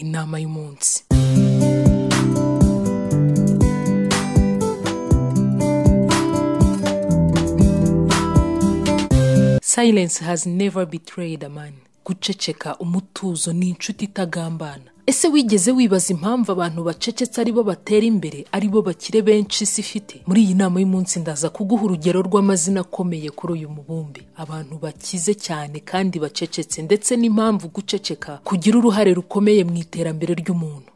inama y'umunsi silence has never betrayed a man guceceka umutuzo ni inshuti itagambana ese wigeze wibaza impamvu abantu bacecetse ari bo batera imbere ari bo bakire benshi isi ifite muri iyi nama y'umunsi ndaza kuguha urugero rw'amazina akomeye kuri uyu mubumbe abantu bakize cyane kandi bacecetse ndetse n'impamvu guceceka kugira uruhare rukomeye mu iterambere ry'umuntu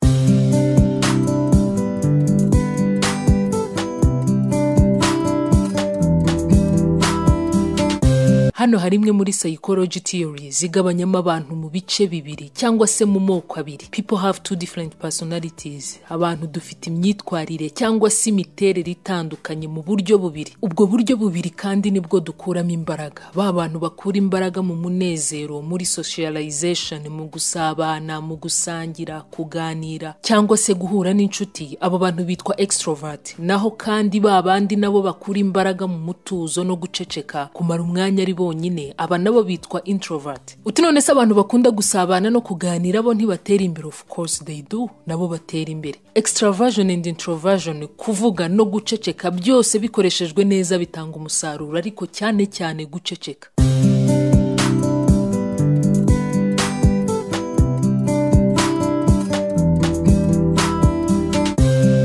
hano hari imwe muri psychology theory zigabanyamo abantu mu bice bibiri cyangwa se mu moko abiri people have two different personalities abantu dufite imyitwarire cyangwa se imiterere itandukanye mu buryo bubiri ubwo buryo bubiri kandi nibwo dukuramo imbaraga ba bantu bakura imbaraga mu munezero muri socialization mu gusabana mu gusangira kuganira cyangwa se guhura n'inshuti abo bantu bitwa extrovert naho kandi ba bandi nabo bakura imbaraga mu mutuzo no guceceka kumara umwanya ari bo bonyine aba nabo bitwa introvert uti none se abantu bakunda gusabana no kuganira bo ntibatera imbere of course they do nabo batera imbere extraversion and introversion kuvuga no guceceka byose bikoreshejwe neza bitanga umusaruro ariko cyane cyane guceceka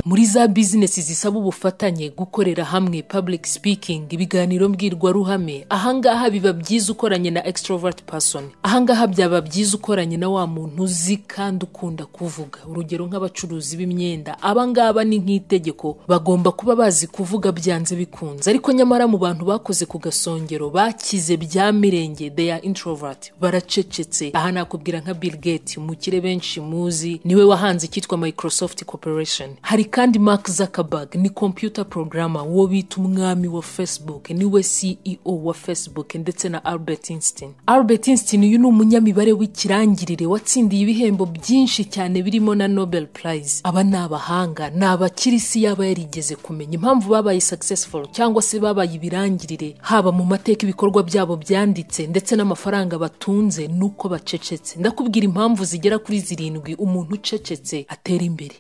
muri za bizinesi zisaba ubufatanye gukorera hamwe public speaking ibiganiro mbwirwaruhame ahangaha biba byiza ukoranye na extrovert person ahangaha byaba byiza ukoranye na wa muntu uzi kandi ukunda kuvuga urugero nk'abacuruzi b'imyenda abangaba ni nk'itegeko bagomba kuba bazi kuvuga byanze bikunze ariko nyamara mu bantu bakoze ku gasongero bakize bya mirenge they are introvert baracecetse aha nakubwira nka bill gates umukire benshi muzi niwe wahanze icyitwa microsoft corporation hari kandi mark zuckerberg ni computer programmer uwo bita umwami wa facebook niwe ceo wa facebook ndetse na albert einstein albert einstein uyu ni umunyamibare w'ikirangirire watsindiye ibihembo byinshi cyane birimo na nobel prize aba ni abahanga ni abakirisi yaba yarigeze kumenya impamvu babaye successful cyangwa se babaye ibirangirire haba mu mateka ibikorwa byabo byanditse ndetse n'amafaranga batunze nuko bacecetse ndakubwira impamvu zigera kuri zirindwi umuntu ucecetse atera imbere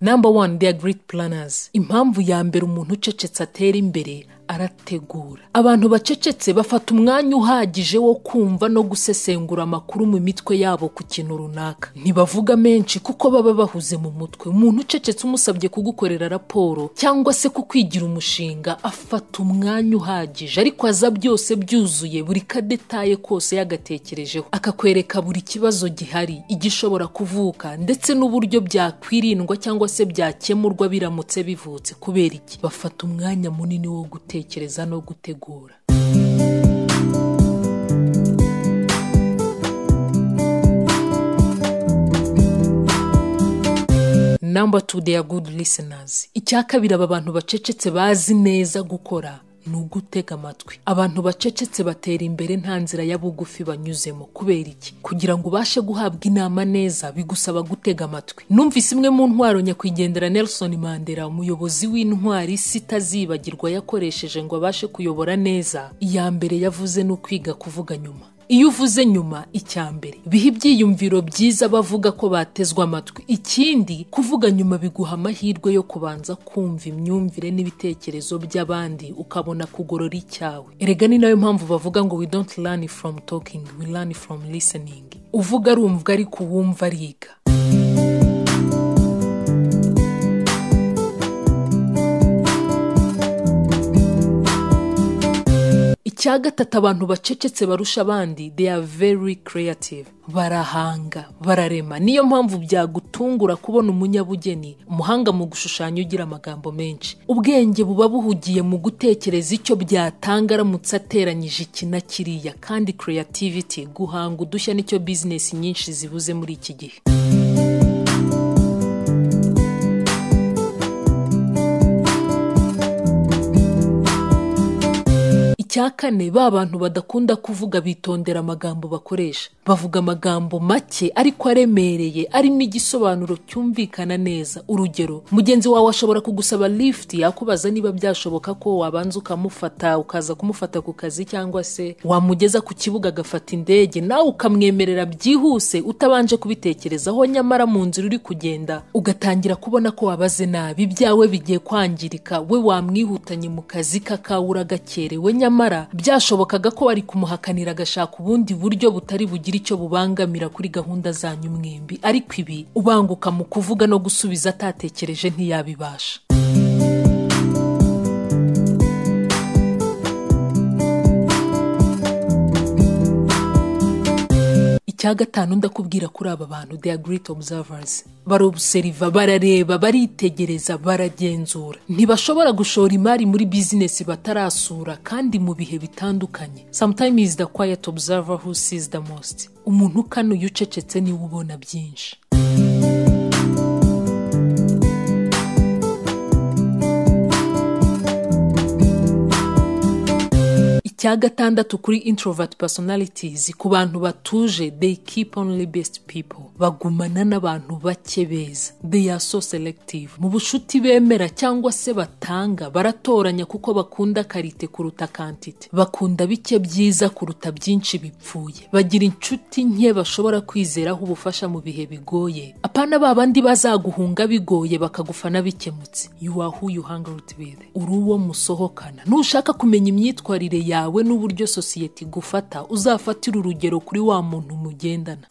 number one they are great planners impamvu ya mbere umuntu ucecetse atera imbere arategura abantu bacecetse bafata umwanya uhagije wo kumva no gusesengura amakuru mu mitwe yabo ku kintu runaka ntibavuga menshi kuko baba bahuze mu mutwe umuntu ucecetse umusabye kugukorera raporo cyangwa se kukwigira umushinga afata umwanya uhagije ariko aza byose byuzuye buri kadetaye kose yagatekerejeho akakwereka buri kibazo gihari igishobora kuvuka ndetse n'uburyo byakwirindwa cyangwa se byakemurwa biramutse bivutse kubera iki bafata umwanya munini wo gutera gutekereza no gutegura number two they are good listeners icya kabiri aba bantu bacecetse bazi neza gukora ni ugutega amatwi abantu bacecetse batera imbere nta nzira ya bugufi banyuzemo kubera iki kugira ngo ubashe guhabwa inama neza bigusaba gutega amatwi numvise imwe mu ntwaro nyakwigendera Nelson Mandela umuyobozi w'intwari sitazibagirwa yakoresheje ngo abashe kuyobora neza iya mbere yavuze ni ukwiga kuvuga nyuma iyo uvuze nyuma icya mbere biha ibyiyumviro byiza bavuga ko batezwa amatwi ikindi kuvuga nyuma biguha amahirwe yo kubanza kumva imyumvire n'ibitekerezo by'abandi ukabona kugorora icyawe erega ni nayo mpamvu bavuga ngo we don't learn from talking we learn from listening uvuga arumvwa ariko uwumva ariga icya gatatu abantu bacecetse barusha abandi they are very creative barahanga bararema niyo mpamvu byagutungura kubona umunyabugeni umuhanga mu gushushanya ugira amagambo menshi ubwenge buba buhugiye mu gutekereza icyo byatanga aramutse ateranyije iki na kiriya kandi creativity guhanga udushya nicyo bizinesi nyinshi zibuze muri iki gihe icya kane ba bantu badakunda kuvuga bitondera amagambo bakoresha bavuga amagambo make ariko aremereye arimo igisobanuro cyumvikana neza urugero mugenzi wawe ashobora kugusaba lifuti yakubaza niba byashoboka ko wabanza ukamufata ukaza kumufata ku kazi cyangwa se wamugeza ku kibuga agafata indege nawe ukamwemerera byihuse utabanje kubitekerezaho nyamara mu nzira uri kugenda ugatangira kubona ko wabaze nabi ibyawe bigiye kwangirika we wamwihutanye mu kazi kakawura gakerewe nyamara byashobokaga ko wari kumuhakanira agashaka ubundi buryo butari bugire icyo bubangamira kuri gahunda zanyu mwembi ariko ibi ubanguka mu kuvuga no gusubiza atatekereje ntiyabibasha icya gatanu ndakubwira kuri aba bantu they are great observers barobuseriva barareba baritegereza baragenzura ntibashobora gushora imari muri bizinesi batarasura kandi mu bihe bitandukanye sometimes is the quiet observer who sees the most umuntu ukanuye ucecetse niwe ubona byinshi icya gatandatu kuri introvert personalities ku bantu batuje they keep only best people bagumana n'abantu bake beza they are so selective mu bushuti bemera cyangwa se batanga baratoranya kuko bakunda karite kuruta kantite bakunda bike byiza kuruta byinshi bipfuye bagira inshuti nke bashobora kwizeraho ubufasha mu bihe bigoye apana ba bandi bazaguhunga bigoye bakagufana bikemutse you are who you hang out with uri uwo musohokana nushaka kumenya imyitwarire yawe yawe n'uburyo sosiyete igufata uzafatire urugero kuri wa muntu mugendana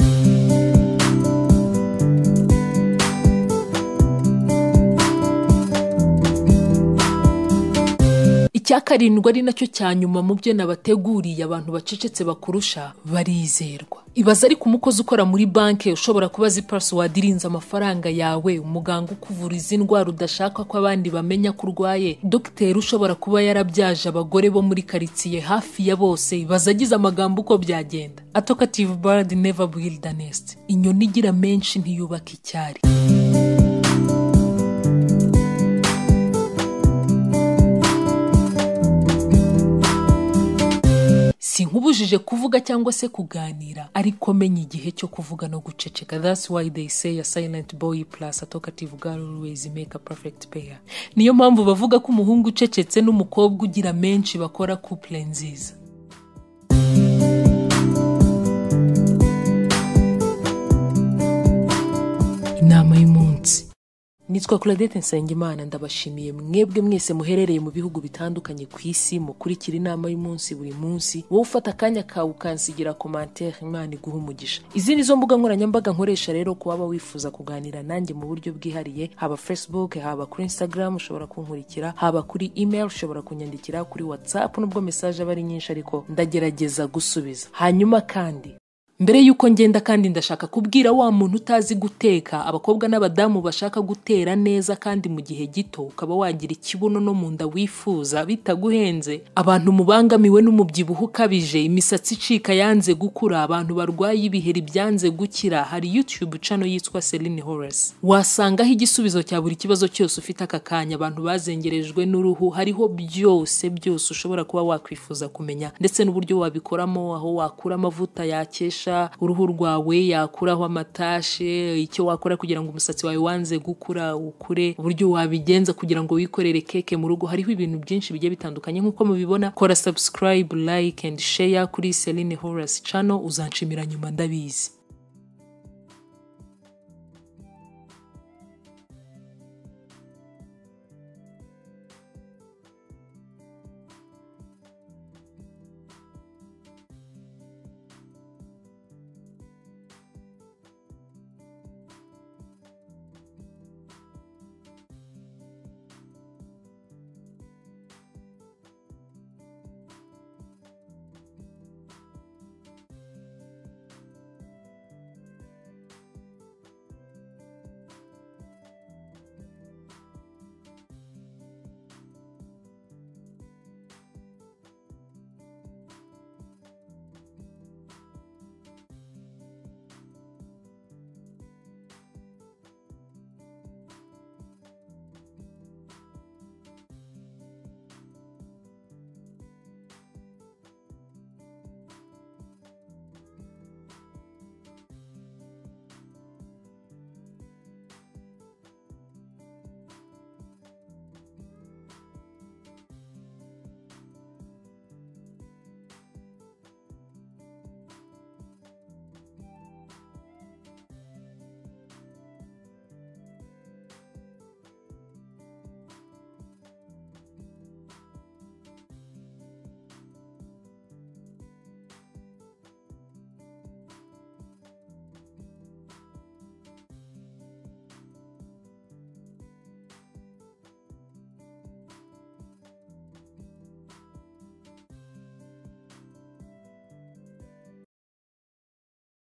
icya karindwi ari nacyo cya nyuma mu byo nabateguriye abantu bacecetse bakurusha barizerwa ibaza ariko umukozi ukora muri banki ushobora kuba azi pasiwadi irinze amafaranga yawe umuganga ukuvura izi ndwara udashaka ko abandi bamenya ko urwaye dogiteri ushobora kuba yarabyaje abagore bo muri karitsiye hafi ya bose ibaza agize amagambo uko byagenda atokative baradi neva builda nest inyoni igira menshi ntiyubaka icyari sinkubujije kuvuga cyangwa se kuganira ariko menya igihe cyo kuvuga no guceceka that's why they say a silent boy plus a talkative girl always make a perfect pair niyo mpamvu bavuga ko umuhungu ucecetse n'umukobwa ugira menshi bakora couple nziza inama y'umunsi nitwa Claudette Nsengimana ndabashimiye mwebwe mwese muherereye mu bihugu bitandukanye ku isi mukurikira inama y'umunsi buri munsi wowe ufata akanya kawe ukansigira komantere imana iguha umugisha izi ni zo mbuga nkoranyambaga nkoresha rero ku waba wifuza kuganira nanjye mu buryo bwihariye haba facebook haba kuri instagram ushobora kunkurikira haba kuri email ushobora kunyandikira kuri whatsapp nubwo message aba ari nyinshi ariko ndagerageza gusubiza hanyuma kandi mbere y'uko ngenda kandi ndashaka kubwira wa muntu utazi guteka abakobwa n'abadamu bashaka gutera neza kandi mu gihe gito ukaba wagira ikibuno no mu nda wifuza bitaguhenze abantu mubangamiwe n'umubyibuho ukabije imisatsi icika yanze gukura abantu barwaye ibiheri byanze gukira hari YouTube channel yitwa Celine Horace wasangaho igisubizo cya buri kibazo cyose ufite aka kanya abantu bazengerejwe n'uruhu hariho byose byose ushobora kuba wakwifuza kumenya ndetse n'uburyo wabikoramo aho wakura amavuta yakesha uruhu rwawe yakuraho amatashe icyo wakora kugira ngo umusatsi wawe wanze gukura ukure uburyo wabigenza kugira ngo wikorere keke mu rugo hariho ibintu byinshi bigiye bitandukanye nk'uko mubibona kora subscribe like and share kuri Celine Horace channel uzanshimira nyuma ndabizi